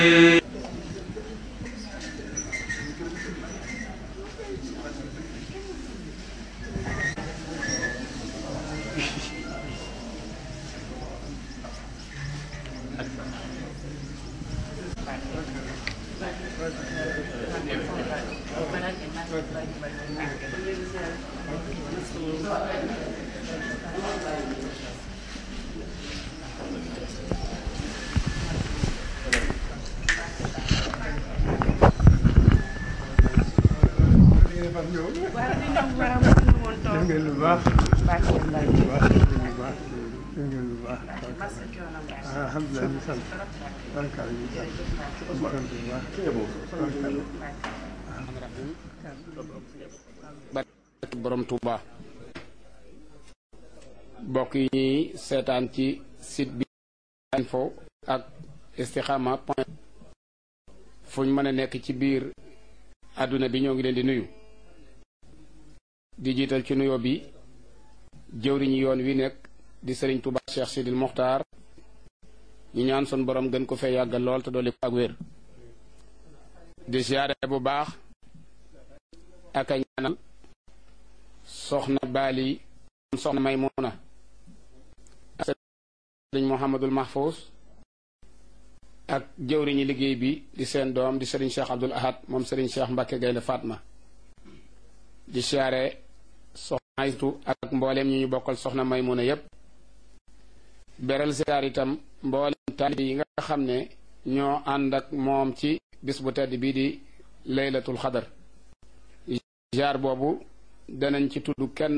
waaw li ñu war a mën woon toog def ngeen lu baax baax na baax lu baax def ngeen lu baax def ngeen lu baax masa coono baax alhamdulilah ñu sant barkaal ñu sant ñu sant bu baax barke borom Touba mbokk yi ñuy seetaan ci site bi info ak istikhama point fu ñu mën a nekk ci biir àdduna bi ñoo ngi leen di nuyu di jiital ci nuyoo bi jëwriñu yoon wi nekk di sëriñ Touba Cheikh Sidil Mokhtar ñu ñaan sun borom gën ko fee yàggal lool te dolli ko ak wér di siyaare bu baax ak a ñaanal soxna baali soxna maymuna ak sëriñ Mouhamadul Mahfous ak jëwriñi liggéey bi di seen doom di sëriñ Cheikh Abdul Ahad moom sëriñ Cheikh Mbacke Gaynde Fatma di siyaare soxna Aytu ak mbooleem ñu ñu bokkal soxna maymuna yépp beral siyaar itam mbooleem taalibe yi nga xam ne ñoo ànd ak moom ci bis bu tedd bii di laylatul xadar jaar boobu danañ ci tudd kenn